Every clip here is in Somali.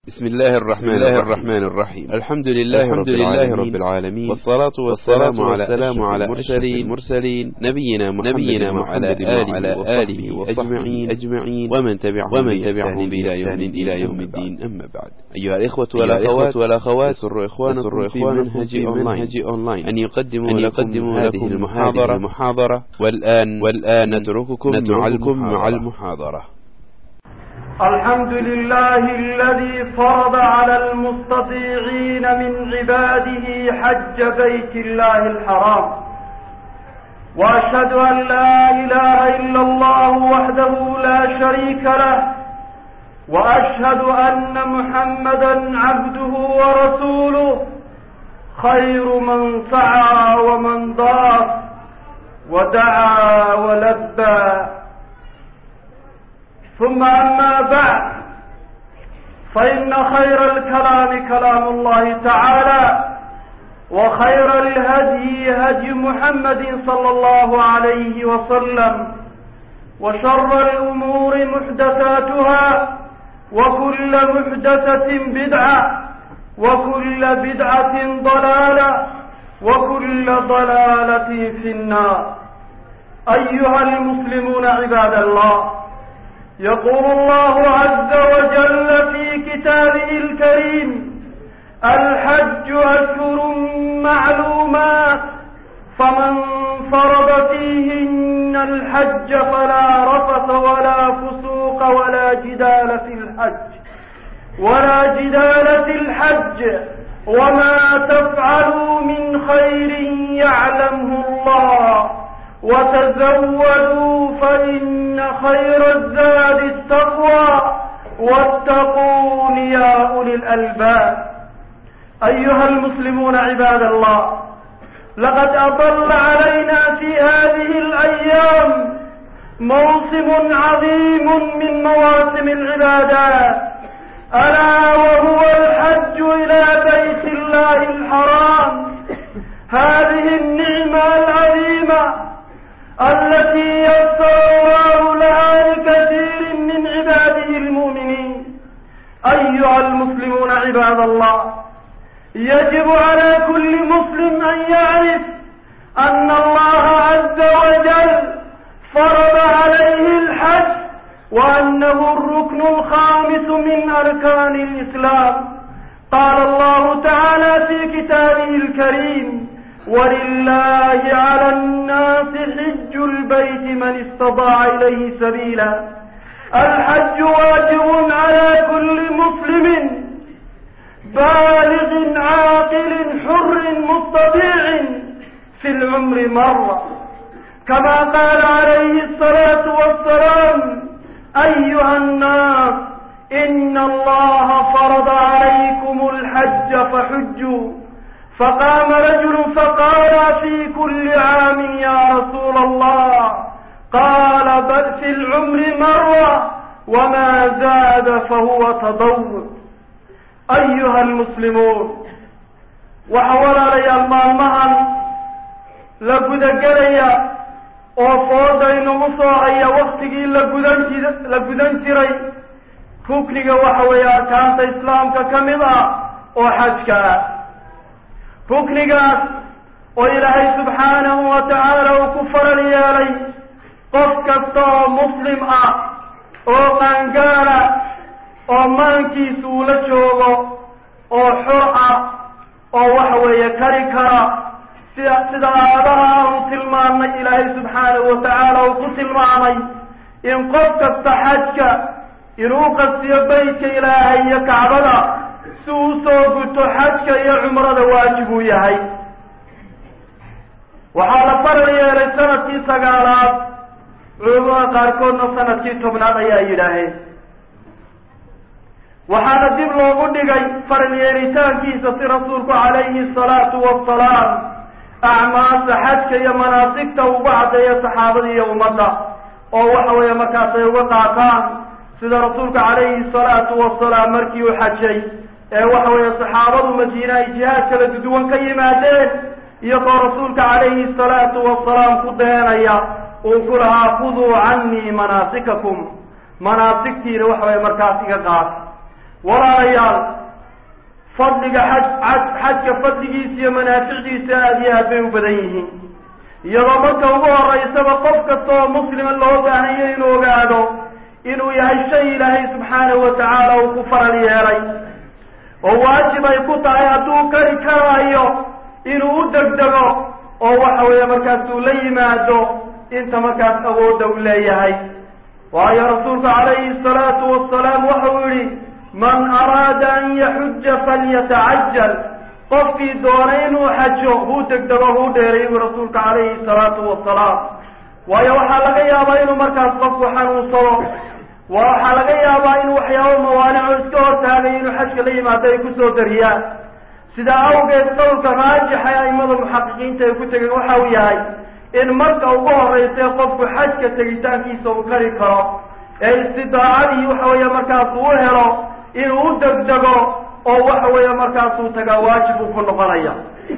بسم الله الرحمن, بسم الله الرحمن الرحيم الحمد لله, الحمد رب, لله العالمين رب العالمين والصلاة والسلام, والسلام على أشرف المرسلين نبينا محمد, نبينا محمد وعلى آله وصحبه أجمعين ومن تبعهم ومن تبعهم بإحسان إلى يوم الدين أما بعد أيها الإخوة والأخوات والأخوات سر إخوانكم في منهج أونلاين, أونلاين أن يقدموا أن يقدموا لكم المحاضرة المحاضرة والآن والآن نترككم نترككم مع المحاضرة الحمد لله الذي فرض على المستطيعين من عباده حج بيت الله الحرام واشهد ان لا اله الا الله وحده لا شريك له واشهد ان محمدا عبده ورسوله خير من سعى ومن ضاف ودعا ولبى ثم أما بعد فإن خير الكلام كلام الله تعالى وخير الهدي هدي محمد صلى الله عليه وسلم وشر الأمور محدثاتها وكل محدثة بدعة وكل بدعة ضلالة وكل ضلالة في النار أيها المسلمون عباد الله يقول الله عز وجل في كتابه الكريم الحج أشهر معلومات فمن فرض فيهن الحج فلا رفث ولا فسوق ولا جدال في الحج ولا جدال في الحج وما تفعلوا من خير يعلمه الله وتزودوا فإن خير الزاد التقوى واتقون يا أولي الألباب أيها المسلمون عباد الله لقد أضل علينا في هذه الأيام موسم عظيم من مواسم العبادات ألا وهو الحج إلى بيت الله الحرام هذه النعمة العظيمة التي يسر الله لها لكثير من عباده المؤمنين أيها المسلمون عباد الله يجب على كل مسلم أن يعرف أن الله عز وجل فرض عليه الحج وأنه الركن الخامس من أركان الإسلام قال الله تعالى في كتابه الكريم ولله على الناس حج البيت من استطاع إليه سبيلا الحج واجب على كل مسلم بالغ عاقل حر مستطيع في العمر مرة كما قال عليه الصلاة والسلام أيها الناس إن الله فرض عليكم الحج فحجوا فقام رجل فقال في كل عام يا رسول الله قال بل في العمر مرة وما زاد فهو تضوع أيها المسلمون وحول لي المالمهن لقد قليا oo fooda inagu soo haya waktigii lagudan la gudan jiray rukniga waxa weeye arkaanta islaamka ka mid ah oo xajka ah ruknigaas oo ilaahay subxaanahu wa tacaala uu ku faral yeelay qof kasta oo muslim ah oo qaangaala oo maankiisa uu la joogo oo xor ah oo waxa weeye kari kara sida sida aadaha aanu tilmaamnay ilaahay subxaanahu wa tacaala uu ku tilmaamay in qof kasta xajka inuu qastiyo beytka ilaahay iyo kacbada si uu soo guto xajka iyo cumrada waajib uu yahay waxaa la faral yeelay sanadkii sagaalaad culamada qaarkoodna sanadkii tobnaad ayaa yidhaaheen waxaana dib loogu dhigay faral yeelitaankiisa si rasuulku calayhi salaatu wasalaam acmaasha xajka iyo manaasigta ugu caddeeya saxaabada iyo ummadda oo waxa weeye markaas ay uga qaataan sida rasuulka calayhi salaatu wasalaam markii uu xajay ee waxa weeye saxaabadu madiine ay jihaad kala duduwan ka yimaadeen iyagoo rasuulka calayhi salaatu wasalaam ku deenaya uu ku lahaa khuduu canii manaasikakum manaasigtiina waxa weye markaas iga qaata walaalayaal fadliga xaj xaj xajka fadligiisa iyo manaaficdiisa aada iyo aad bay u badan yihiin iyadoo marka ugu horeysaba qof kasta oo muslima loo baahanya inuu ogaado inuu yahay shay ilaahay subxaanahu wa tacaala uu ku faral yeelay oo waajib ay ku tahay hadduu kari karaayo inuu u degdego oo waxa weeye markaas uu la yimaado inta markaas awoodda u leeyahay waayo rasuulku calayhi salaatu wasalaam waxa uu yihi man araada an yaxuja falyatacajal qofkii doonay inuu xajo huu degdego huu dheeray buu rasuulka calayhi salaatu wasalaam waayo waxaa laga yaabaa inuu markaas qofku xanuunsado waxaa laga yaabaa in waxyaabo mawaanico iska hortaagay inuu xajka la yimaado ay kusoo dariyaan sidaa awgeed qowlka raajixa aimada muxaqiqiinta ay ku tegeen waxa uu yahay in marka ugu horreysay qofku xajka tegitaankiisa uu kari karo ee istidaacadii waxa weeye markaas uu helo inuu u degdego oo waxa weeye markaasuu tagaa waajib uu ku noqonaya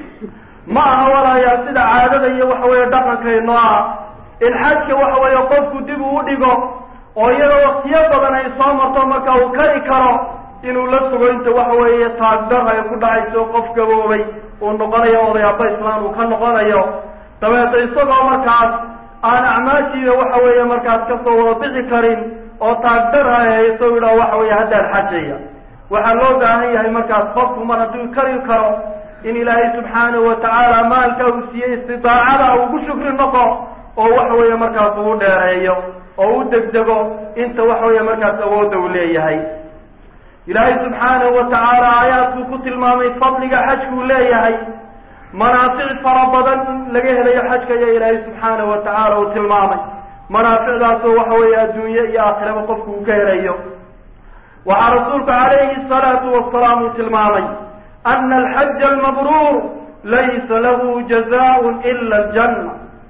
ma aha walayaa sida caadada iyo waxa weeye dhaqankayno ah in xajka waxa weeye qofku dib uu u dhigo oo iyadoo waktiyo badan ay soo marto marka uu kari karo inuu la sugo inta waxa weeye taagdar ay ku dhacayso qof gaboobay uu noqonayo odayaaba islaan uu ka noqonayo dabeeta isagoo markaas aan acmaashiida waxa weeye markaas kasoo wada bixi karin oo taagdar ha hayso yidhaho waxa weeye haddaan xajaya waxaa loo baahan yahay markaas qofku mar hadduu kari karo in ilaahay subxaanahu watacaala maalka uu siiyey istidaacada ugu shukri noqo oo waxa weeye markaas uu dheereeyo oo u degdego inta waxa weeye markaas awoodda uu leeyahay ilaahay subxaanahu watacaala aayaadkuu ku tilmaamay fadliga xajkuu leeyahay manaafic fara badan in laga helayo xajka ayaa ilaahay subxaanahu watacaala uu tilmaamay manaaficdaasoo waxa weeye adduunye iyo aakhiraba qofku uu ka helayo waxaa rasuulku calayhi salaatu wasalaam uu tilmaamay ana alxaja almabruur laysa lahu jazaaun ila aljanna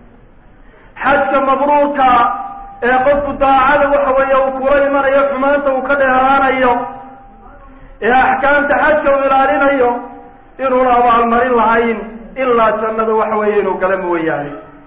xajka mabruurka ee qofku daacada waxa weeye uu kula imanayo xumaanta uu ka dheeraanayo ee axkaamta xajka uu ilaalinayo inuuna abaalmarin lahayn ilaa jannada waxa weeye inuu gala mooyaane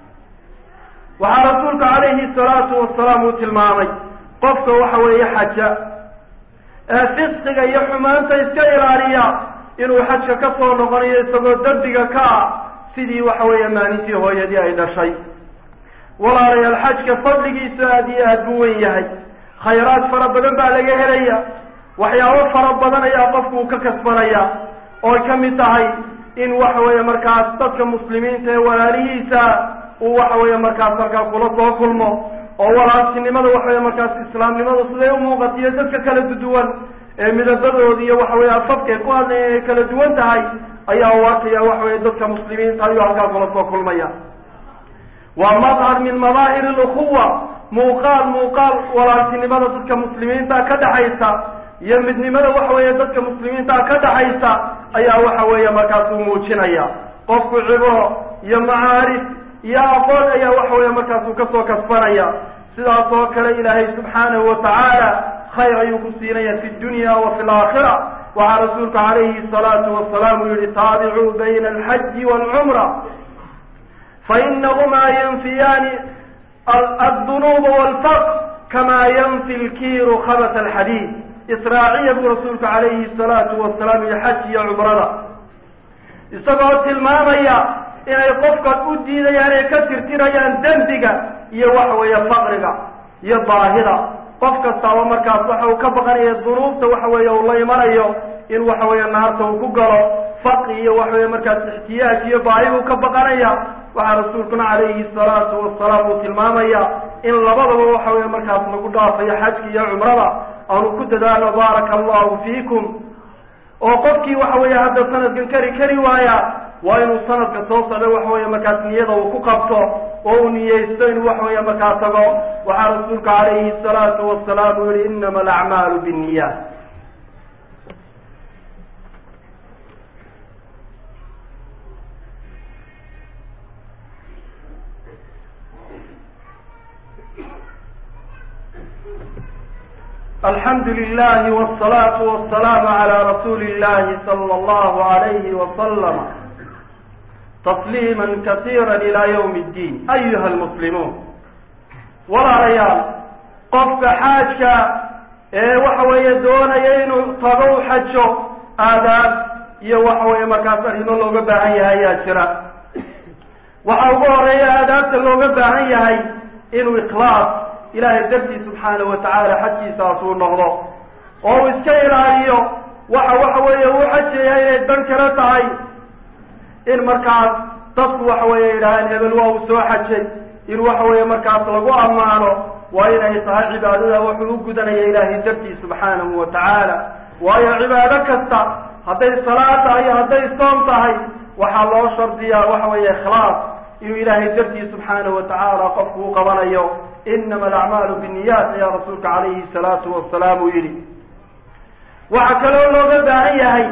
waxaa rasuulku calayhi salaatu wasalaam uu tilmaamay qofka waxa weeye xaja ee fisqiga iyo xumaanta iska ilaaliya inuu xajka ka soo noqonayo isagoo dembiga ka ah sidii waxa weeye maalintii hooyadii ay dhashay walaalayaal xajka fadligiisa aada iyo aada buu wen yahay khayraad fara badan baa laga helaya waxyaabo fara badan ayaa qofku uu ka kasbanaya ooy ka mid tahay in waxa weeye markaas dadka muslimiinta ee walaalihiisa uu waxa weeye markaas halkaa kula soo kulmo oo walaaltinimada waxa weye markaas islaamnimada siday u muuqatiyo dadka kala duwan ee midabadooda iyo waxa weye afafkay ku hadlaya ay kala duwan tahay ayaa u arkaya waxa weye dadka muslimiinta ayuu halkaa kula soo kulmaya waa madhar min madaahir alukhuwa muuqaal muuqaal walaaltinimada dadka muslimiinta ka dhaxaysa iyo midnimada waxa weeye dadka muslimiinta ka dhaxaysa ayaa waxa weeye markaasuu muujinaya qofku cibro iyo macaarif iyo aqoon ayaa waxa weeye markaasuu kasoo kasbanaya sidaas oo kale ilaahay subxaanahu watacaala khayr ayuu ku siinaya fi dunya wa fi laakhira waxaa rasuulku calayhi salaatu wasalaam uu yihi taabicuu bayna alxaji waalcumra fainahumaa yanfiyaani addunuuba walfaqr kamaa yanfi lkiiru khabat alxadiid israaciya buu rasuulku calayhi salaatu wasalaam iyo xaj iyo cumrada isagoo tilmaamaya inay qofkan u diidayaan ay ka tirtirayaan dembiga iyo waxa weeye faqriga iyo baahida qof kastaaba markaas waxa uu ka baqanaya dunuubta waxa weeye uu la imanayo in waxa weeye naarta uu ku galo faqri iyo waxa weye markaas ixtiyaaj iyo baahi buu ka baqanaya waxaa rasuulkuna calayhi salaatu wasalaam uu tilmaamaya in labadaba waxa weye markaas lagu dhaafayo xajka iyo cumrada aanu ku dadaalo baaraka allahu fiikum oo qofkii waxa weeye hadda sanadkan kari kari waaya waa inuu sanadka soo socdo waxa weeye markaas niyada uu ku qabto oo uu niyeysto inuu waxa weeye markaa tago waxaa rasuulka calayhi salaatu wasalaam uu yihi inama alacmaalu binniyaat alxamdu lilahi wsalaatu wasalaamu calaa rasuuli illahi sala allahu alayhi wasalama tasliima kasiira ilaa ywmi ddiin ayuha almuslimuun walaalayaal qofka xaajka ee waxa weeye doonaya inuu tago u xajo aadaab iyo waxa weeye markaas arrimo looga baahan yahay ayaa jira waxa ugu horeeya aadaabta looga baahan yahay inuu ikhlaas ilaahay dartii subxaanahu watacaala xajkiisaas uu noqdo oo uu iska ilaaliyo waxa waxa weeye uu xajaya inay dan kala tahay in markaas dadku waxa weeye yidhaaheen hebel waa uu soo xajay in waxa weeye markaas lagu ammaano waa inay tahay cibaadada wuxuu u gudanaya ilaahay dartii subxaanahu wa tacaala waayo cibaado kasta hadday salaad tahay iyo hadday soom tahay waxaa loo shardiyaa waxa weeye ikhlaas inuu ilaahay dartii subxaanahu wa tacaala qofku u qabanayo inama alacmaalu binniyaat ayaa rasuulka calayhi salaatu wasalaam uu yidhi waxaa kaloo looga baahan yahay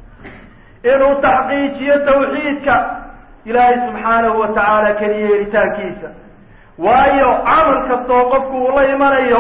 inuu taxqiijiyo tawxiidka ilaahay subxaanahu wa tacaala keliya helitaankiisa waayo camal kastoo qofku uu la imanayo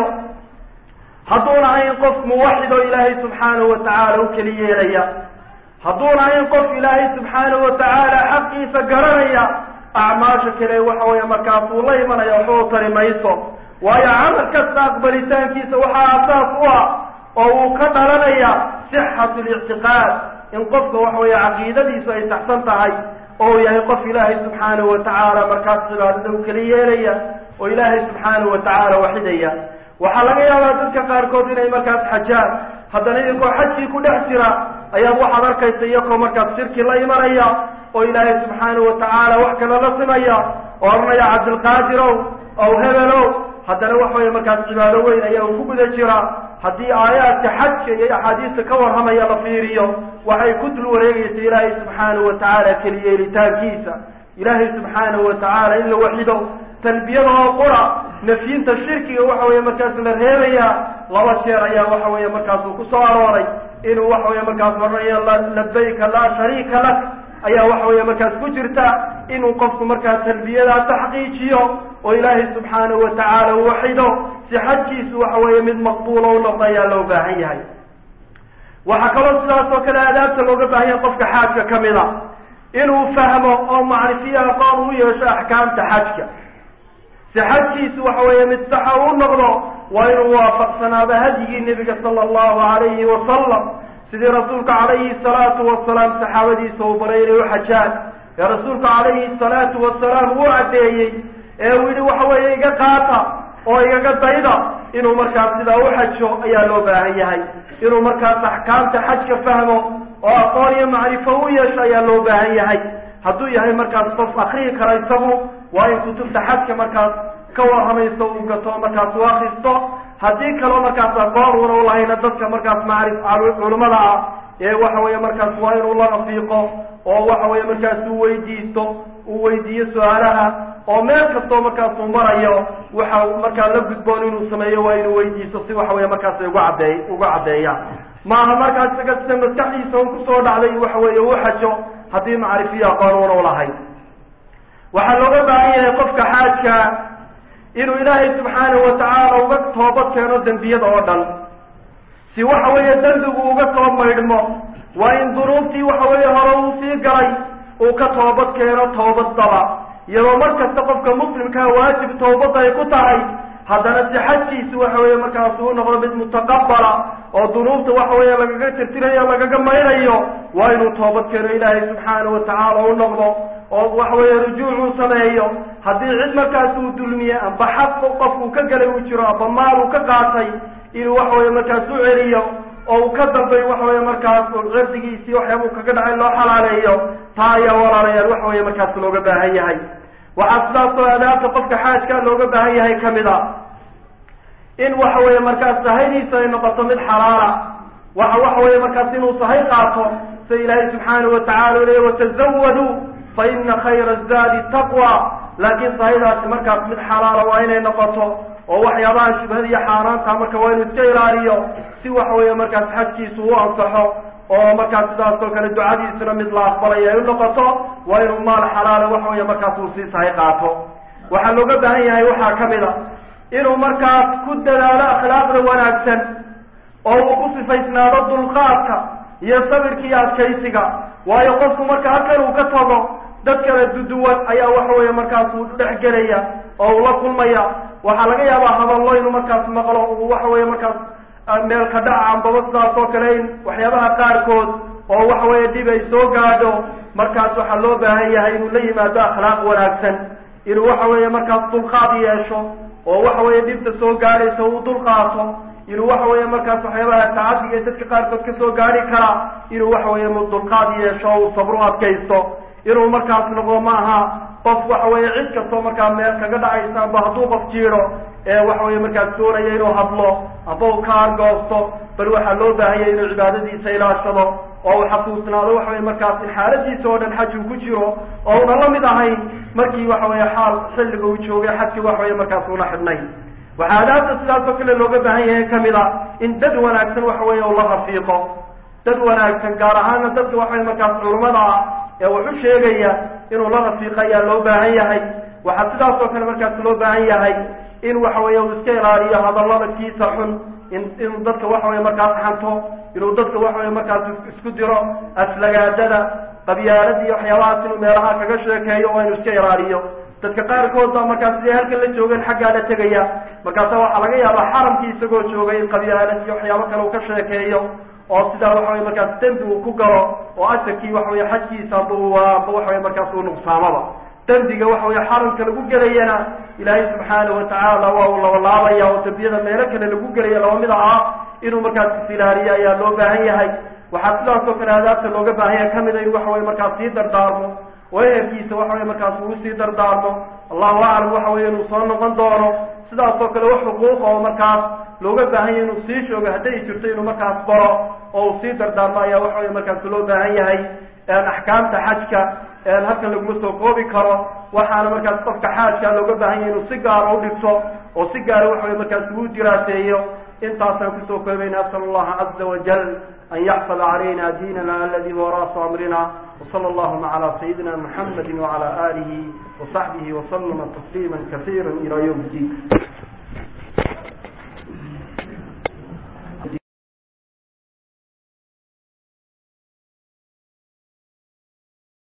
hadduuna ahayn qof muwaxid oo ilaahay subxaanahu wa tacaala u keli yeelaya hadduuna ahayn qof ilaahay subxaanahu wa tacaala xaqiisa garanaya acmaasha kale waxa weeye markaas uu la imanaya waxba u tari mayso waayo camal kasta aqbalitaankiisa waxaa asaas u ah oo uu ka dhalanaya sixatu lictiqaad in qofka waxa weeye caqiidadiisu ay saxsan tahay oo uu yahay qof ilaahay subxaanahu wa tacaala markaas cibaadada u keli yeelaya oo ilaahay subxaanahu wa tacaala waxidaya waxaa laga yaabaa dadka qaarkood inay markaas xajaan haddana idinkoo xajkii ku dhex jira ayaad waxaad arkaysa iyakoo markaas shirki la imanaya oo ilaahay subxaanahu wa tacaala wax kale la simaya oo odhanaya cabdilqaadirow ow hebelow haddana waxa weeye markaas cibaado weyn ayaa uu ku guda jira haddii aayaadka xajka iyo axaadiista ka warramaya la fiiriyo waxay ku dul wareegaysa ilaahay subxaanahu wa tacaala keliyeelitaankiisa ilaahay subxaanahu wa tacaala in la waxido talbiyada oo qura nafyinta shirkiga waxa weeye markaas la reebaya laba jeer ayaa waxa weeye markaasuu ku soo arooray inuu waxa weeye markaas odhanayo labayka laa shariika lak ayaa waxa weeye markaas ku jirta inuu qofku markaas talbiyadaa taxqiijiyo oo ilaahay subxaanahu wa tacaala u waxido si xajkiisu waxa weeye mid maqbuula u noqdo ayaa loo baahan yahay waxaa kaloo sidaas oo kale aadaabta looga baahan yahay qofka xaajka ka mid a inuu fahmo oo macrifiyo aqoon u yeesho axkaamta xajka si xajkiisu waxa weeye mid saxa u noqdo waa inuu waafaqsanaado hadyigii nebiga sala allahu alayhi wasalam sidii rasuulka calayhi salaatu wasalaam saxaabadiisa uu baray inay u xajaan ee rasuulka calayhi salaatu wasalaam uu caddeeyey ee uu yidhi waxa weeye iga qaata oo igaga dayda inuu markaas sidaa u xajo ayaa loo baahan yahay inuu markaas axkaamta xajka fahmo oo aqoon iyo macrifo u yeesho ayaa loo baahan yahay hadduu yahay markaas qof akriyi kara isagu waa in kutubta xajka markaas ka warramayso uu gato markaas u akristo haddii kaloo markaas aqoon uuna u lahayna dadka markaas macrif culimada ah ee waxa weeye markaas waa inuu la rafiiqo oo waxa weeye markaas uu weydiisto uu weydiiyo su-aalaha oo meel kastoo markaas uu marayo waxa markaa la gudboon inuu sameeyo waa inuu weydiisto si waxa weeye markaas ay uga caddeey uga caddeeyaan maaha markaas isaga sida maskaxdiisa un kusoo dhacday waxa weeye u xajo haddii macrifiyo aqoon uuna ulahayn waxaa looga baahan yahay qofka xaajka inuu ilaahay subxaanahu wa tacaala uga toobad keeno dembiyada oo dhan si waxa weeye dembigu uga soo maydhmo waa in dunuubtii waxa weeye hore uu sii galay uu ka toobad keeno toobad daba iyadoo mar kasta qofka muslimkaa waajib toobadda ay ku tahay haddana si xajkiisu waxa weeye markaas uu noqdo mid mutaqabala oo dunuubta waxa weeye lagaga tirtirayo lagaga maynayo waa inuu toobad keeno ilaahay subxaanahu wa tacaala u noqdo oo waxa weeye rujuuc uu sameeyo haddii cid markaas uu dulmiye amba xaq qofkuu ka galay uu jiro amba maal uu ka qaatay inuu waxa weeye markaas u celiyo oo uu ka dambay waxa weeye markaas cirdigiisii waxyaabuu kaga dhacay loo xalaaleeyo taa ayaa walaalayaal waxa weeye markaas looga baahan yahay waxaa sidaas oo adaabta qofka xaajka looga baahan yahay kamid a in waxa weeye markaas sahaydiisa ay noqoto mid xalaala waxa waxa weeye markaas inuu sahay qaato sida ilaahay subxaanahu watacala leey watazawaduu fa ina khayra zaadi taqwa laakiin sahaydaasi markaas mid xalaala waa inay noqoto oo waxyaabaha shubhada iyo xaaraanta marka waa inuu iska ilaaliyo si waxa weeye markaas xajkiisu u ansaxo oo markaas sidaas oo kale ducadiisuna mid la aqbalaya ay u noqoto waa inuu maal xalaala waxa weeye markaas uu sii sahay qaato waxaa looga baahan yahay waxaa kamid a inuu markaas ku dadaalo akhlaaqda wanaagsan oo uu ku sifaysnaado dulqaadka iyo sabirka iyo adkaysiga waayo qofku marka halkan uu ka tago dad kala duduwan ayaa waxa weeye markaas uu dhex gelaya oo uu la kulmaya waxaa laga yaabaa hadallo inuu markaas maqlo uu waxa weeye markaas meel ka dhaca ambaba sidaas oo kale in waxyaabaha qaarkood oo waxa weeye dhib ay soo gaadho markaas waxaa loo baahan yahay inuu la yimaado akhlaaq wanaagsan inuu waxa weeye markaas dulqaad yeesho oo waxa weeye dhibta soo gaadhaysa uu dulqaato inuu waxa weeye markaas waxyaabaha tacadiga dadka qaarkood ka soo gaari kara inuu waxa weeye dulqaad yeesho o uu sabro adkaysto inuu markaas noqdo ma aha qof waxa weeye cid kastoo markaa meel kaga dhacaysa amba hadduu qof jiiro ee waxa weeye markaas doonaya inuu hadlo amba uu ka argoosto bal waxaa loo baahanya inuu cibaadadiisa ilaashado oo uu xasuusnaado waxa weye markaas in xaaladiisa oo dhan xaj uu ku jiro oo una la mid ahayn markii waxa weeye xaal xilliga uu joogay xajki waxa weye markaas una xidhnay waxaa adaabta sidaas oo kale looga baahan yahay kamid a in dad wanaagsan waxa weeye uu la rafiiqo dad wanaagsan gaar ahaana dadka waxa weye markaas culimada ah ee wax u sheegaya inuu la rafiiqo ayaa loo baahan yahay waxaa sidaas oo kale markaas loo baahan yahay in waxa weeye uu iska ilaaliyo hadallada kiisa xun in inuu dadka waxa weye markaas xanto inuu dadka waxa weye markaas isku diro aslagaadada qabyaalada iyo waxyaabahaas inuu meelaha kaga sheekeeyo oo inuu iska ilaaliyo dadka qaarkood baa markaas siday halkan la joogeen xaggaa la tegaya markaasa waxaa laga yaabaa xaramkii isagoo joogay in qabyaalad iyo waxyaabo kale uu ka sheekeeyo oo sidaa waxa weye markaas dembi uu ku galo oo ajarkii waxa weye xajkiisa amba amba waxa weye markaas uu nuqsaamaba dembiga waxa weye xaramka lagu gelayana ilaahay subxaana watacaala waa uu labalaabaya oo dembiyada meelo kale lagu gelaya laba mid ah inuu markaas isilaaliyo ayaa loo baahan yahay waxaa sidaas oo kale adaabta looga baahan yahay kamida in waxa weye markaas sii dardaarmo oo ehelkiisa waxa weye markaas uu sii dardaarmo allahu aclam waxa weye inuu soo noqon doono sidaas oo kale wax xuquuqa oo markaas looga baahan yahay inuu sii joogo hadday jirto inuu markaas baro oo uu sii dardaarmo ayaa waxa weye markaas loo baahan yahay axkaamta xajka halkan laguma soo koobi karo waxaana markaas qofka xaajka looga baahan yahay inuu si gaara u dhigto oo si gaara waxa weye markaas uu diraaseeyo intaasaan kusoo koobayna asal allaha caza wajal an yaxfada calayna diinana aladi huwa ra'su amrina wsala allahuma cala sayidina muxamadi wacala alihi wasaxbihi wasalama tasliima kasiira ila ywm ddin